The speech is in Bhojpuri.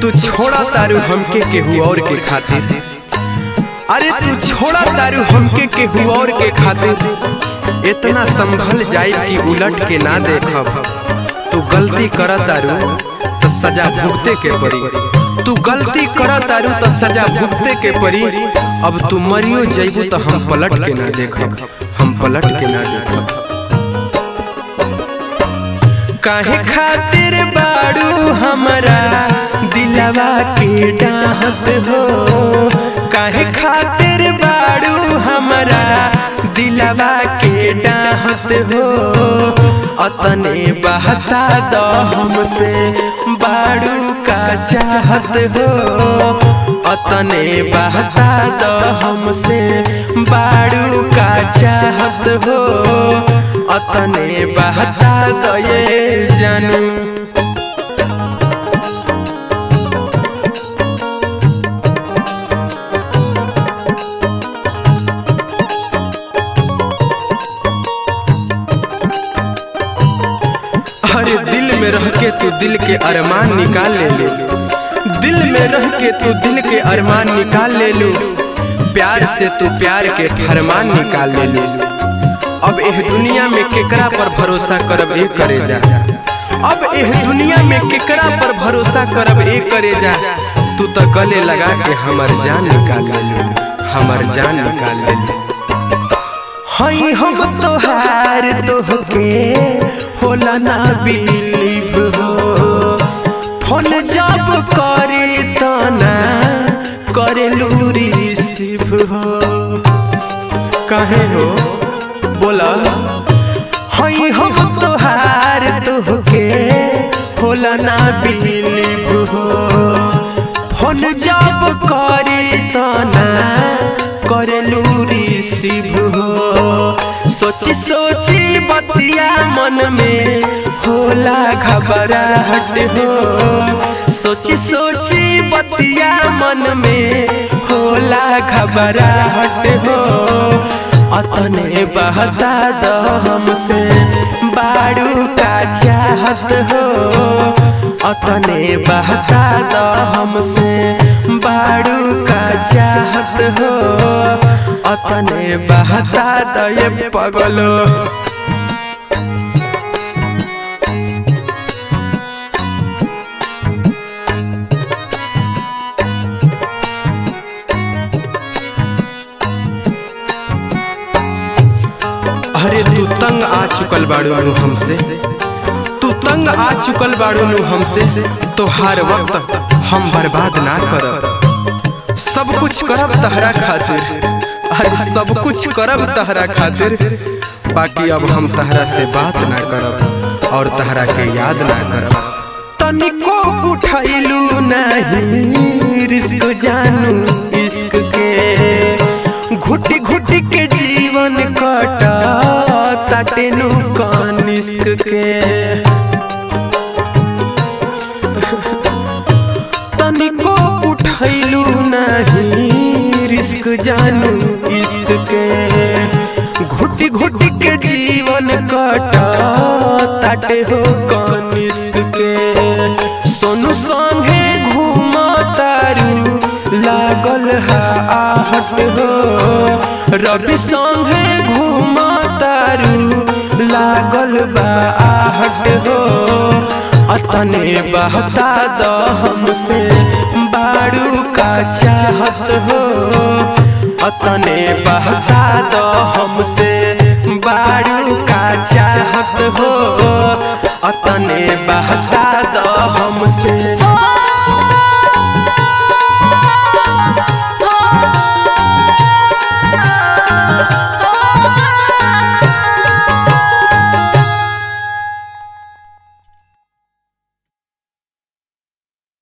तू छोड़ा तारू हमके केहू और के खातिर अरे तू छोड़ा तारू हमके केहू और के खातिर इतना संभल जाए कि उलट के ना देखब तू गलती कर तारू तो सजा भुगते के पड़ी तू गलती कर तारू तो सजा भुगते के पड़ी अब तू मरियो जइबू तो हम पलट के ना देखब हम पलट के ना देखब काहे खातिर बाड़ू हमरा दिलवा के डाहत हो काहे खातिर बाड़ू हमरा दिलवा के डाहत हो अतने बहता द हमसे बाड़ू का चाहत हो अतने बहता द हमसे बाड़ू का चाहत हो अतने बहता द ये जानू अरे दिल में रह के तू दिल के अरमान निकाल ले ले दिल में रह के तू दिल के अरमान निकाल ले लो प्यार से तू प्यार के फरमान निकाल ले लो अब एह दुनिया में केकरा पर भरोसा करब ए करे जा अब एह दुनिया में केकरा पर भरोसा करब ए करे जा तू तो गले लगा के हमर जान निकाल ले लो हमर जान निकाल ले लो हई हम तोहार तोहके होला ना बिलीव हो फोन जब करे त ना करे रिसीव हो काहे हो बोला हई हम तोहार तोहके होला ना बिलीव हो फोन जब करे त ना करे रिसीव हो सोची सोची बतिया मन में होला घबराहट हो सोची सोची बतिया मन में होला घबराहट हो अतने बहता द हमसे बाड़ू का चाहत हो अतने बहता द हमसे बाड़ू का चाहत हो अतने बहता द ये पगलो अरे तू तंग आ चुकल बाड़ू नु हमसे तू तंग आ चुकल बाड़ू नु हमसे तो हर वक्त हम बर्बाद ना करब सब कुछ करब तहरा खातिर अरे सब कुछ करब तहरा खातिर बाकी अब हम तहरा से बात ना करब और तहरा के याद ना करब तनिको उठैलू नहीं रिस्क जानू इश्क के घुट घुट के जीवन कटा ताटेनु कानिस्क के तनिको उठैलू नहीं रिस्क जानू इश्क के घुट घुट के जीवन कटा ताटे हो कानिस्क के सोनू संगे घूम तारू लागल है आहट हो रवि संगे घूम तारू लागल बा आहट हो अतने बहता द हमसे बाड़ू का चाहत हो अतने बहता द हमसे बाड़ू का चाहत हो अतने बहता द हमसे